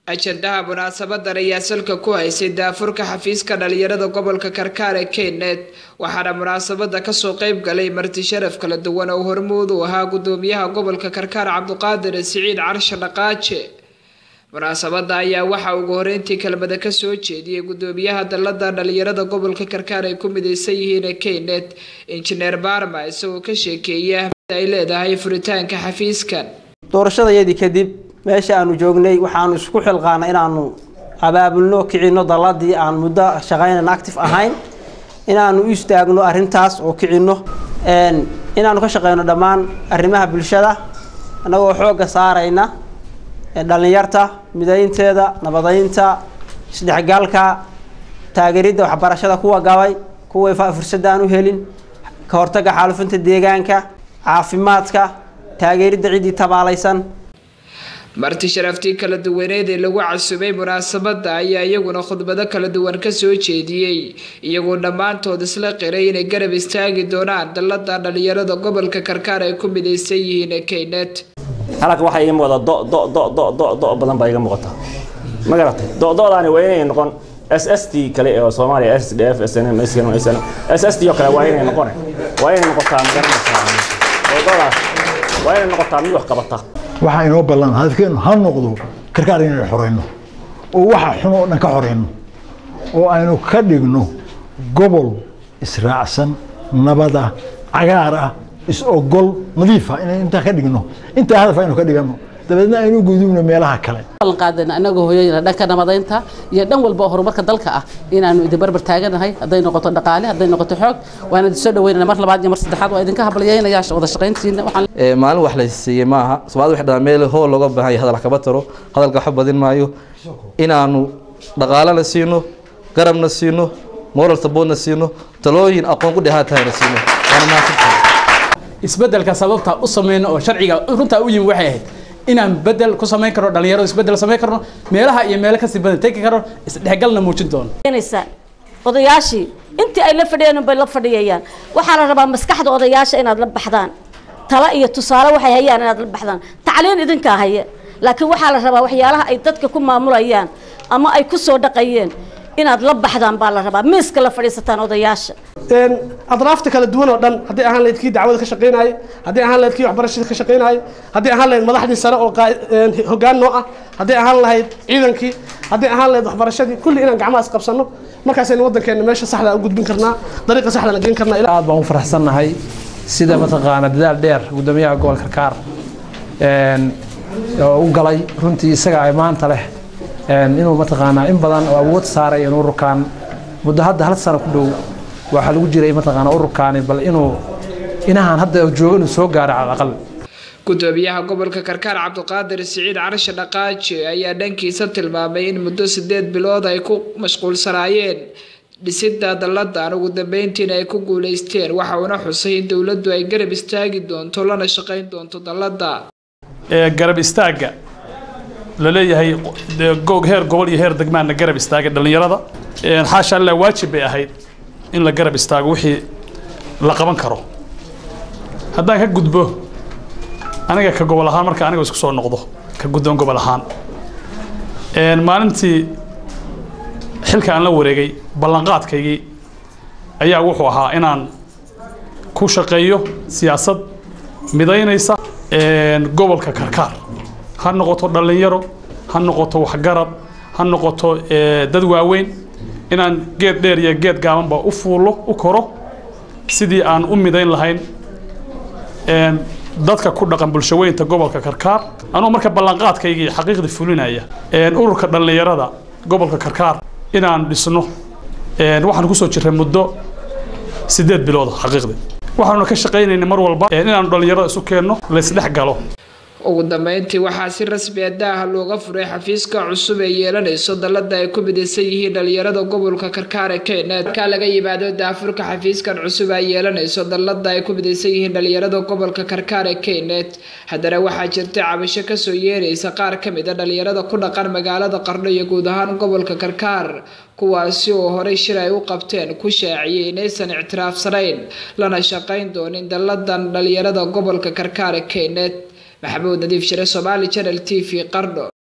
ajandaha munaasabadan ayaa salka ku haysay daafurka xafiiska dhalinyarada gobolka karkaar ee keynet waxaana munaasabada kasoo qeyb galay marti sharaf kala duwan oo hormuud u ahaa gudoomiyaha gobolka karkaar cabduqaadir siciid carshe dhaqaaje munaasabada ayaa waxaa ugu horeyntii kelmada kasoo jeediyey gudoomiyaha dalada dhalinyarada gobolka karkaar ay ku mideysan yihiin keynet injineer barma isagoo ka sheekeeya ahmida ay leedahay furitaanka xafiiskan doorashadayadii kadib meesha aanu joognay waxaanu isku xilqaanay inaanu abaabulno kicino daladii aan muddo shaqaynan active ahayn inaanu u istaagno arintaas oo kicino inaanu ka shaqeyno dhammaan arrimaha bulshada annagoo xoogga saarayna dhalinyarta midaynteeda nabadeynta isdhexgalka taageeridda waxbarashada kuwa gabay kuway fursada aan u helin ka hortaga xaalufinta deegaanka caafimaadka taageeridda ciddii tabaalaysan marti sharaftii kala duwaneed ee lagu casubay munaasabada ayaa iyaguna khudbado kala duwan kasoo jeediyey iyagoo dhammaantood isla qiray inay garab istaagi doonaan dalada dhalinyarada gobolka karkaar ay ku mideysan yihiin keynet halka waxaa iga muuqda do do do do do do badan baa iga muuqata ma garatay do dodaani waa inay noqon s s t kale oo soomaaliya s d f s n m s s s t oo kale waa inay noqon waa inay noqotaa magaranaysaa dodaas waa inay noqotaa mid wax qabata waxaa inoo ballan hadafkeenu ha noqdo karkaar inaynu xoreyno oo waxa xun oo dhan ka xoreyno oo aynu ka dhigno gobol israacsan nabada cagaar ah is-ogol nadiifa inaynu intaa ka dhigno intaa hadaf aynu ka dhigano dabeedna aynu gudubno meelaha kale qaadana anagoo hooyayna dhanka nabadaynta iyo dhan walba oo horumarka dalka ah inaanu idin barbar taaganahay hadday noqoto dhaqaale hadday noqoto xoog waana idin soo dhaweynana mar labaad iyo mar saddexaad waa idinka hablayeynaya wada shaqayntiina maalin wax la siiyey maaha soomaalida waxay dhahaan meel hool looga baahan yahay hadal kaba taro hadalka waxba badin maayo inaanu dhaqaalena siino garabna siino moral supportna siino talooyin aqoon ku dheehaan tahayna siino waana mahadsantahay isbedelka sababta u sameyno oo sharciga runtaa u yimi waxay ahayd inaan bedel ku samayn karno dhalinyaro isbedel samayn karno meelaha iyo meelo kasii badan tegi karno isdhexgalna muujin doono odayaashii intii ay la fadhiyeen bay la fadhiyayaan waxaa la rabaa maskaxda odayaasha inaad la baxdaan tala iyo tusaale waxay hayaan inaad la baxdaan tacliin idinkaa haya laakiin waxaa la rabaa waxyaalaha ay dadka ku maamulayaan ama ay ku soo dhaqayeen inaad la baxdaan baa la rabaa miiska la fadhiisataan odayaasha adraafta kala duwan oo dhan haddii ahaan lahayd kii dacwada ka shaqaynayay haddii ahaan lahayd kii waxbarashada ka shaqaynayay haddii ahaan lahayd madaxdii sare oo hoggaan noo ah haddii ahaan lahayd ciidankii haddii ahaan lahayd waxbarashadii kulli inaan gacmahaas qabsanno markaasaynu waddankeena meesha saxda u gudbin karnaa dariiqa saxdana geen karnaa aad baan u faraxsannahay sida mataqaana dadaal dheer gudoomiyaha gobolka karkaar oo u galay runtii isaga ay maanta leh inuu mataqaanaa in badan oo awood saaray in ururkan muddo hadda hal sano ku dhow waxaa lagu jiray mataqaanaa ururkaani bal inuu inahan hadda joogo inuu soo gaaro cala aqal gudoomiyaha gobolka karkaar cabduqaadir siciid carshe dhaqaaje ayaa dhankiisa tilmaamay in muddo sideed bilood ay ku mashquulsanaayeen dhisida dalladan ugu dambeyntiina ay ku guuleysteen waxa uuna xusay in dowladdu ay garab istaagi doonto lana shaqayn doonto dallada garab istaagga la leeyahay heer gobol iyo heer degmaanna garab istaagay dhallinyarada xaasha allah waajib bay ahayd in la garab istaago wixii la qaban karo haddaan ka gudbo aniga ka gobol ahaan marka aniga isku soo noqdo ka guddoon gobol ahaan maalintii xilka aan la wareegay ballanqaadkaygii ayaa wuxuu ahaa inaan ku shaqeeyo siyaasad midaynaysa gobolka karkaar ha noqoto dhallinyaro ha noqoto waxgarad ha noqoto dad waaweyn inaan geed dheer iyo geed gaabanba u fuulo u koro sidii aan u midayn lahayn dadka ku dhaqan bulshaweynta gobolka karkaar anuu marka ballanqaadkaygii xaqiiqda fulinaya ururka dhallinyarada gobolka karkaar inaan dhisno waxaan kusoo jiray muddo sideed bilood xaqiiqda waxaanuna ka shaqaynaynay mar walba inaanu dhallinyarada isu keenno laysdhex galo ugu dambeyntii waxaa si rasmi a daaha looga furay xafiiska cusub ee yeelanayso dallada ay ku midaysan yihiin dhalinyarada gobolka karkaar ee keynet markaa laga yimaado daafurka xafiiskan cusub ay yeelanayso dallada ay ku midaysan yihiin dhalinyarada gobolka karkaar ee keynet haddana waxaa jirta cabasho kasoo yeeraysa qaar ka mid a dhalinyarada ku dhaqan magaalada qarno iyo guud ahaan gobolka karkaar kuwaasi oo horey shir ay u qabteen ku shaaciyey inaysan ictiraafsanayn lana shaqayn doonin dalladan dhalinyarada gobolka karkaar ee keynet maxamuud nadiif shire somaali channel t v qardho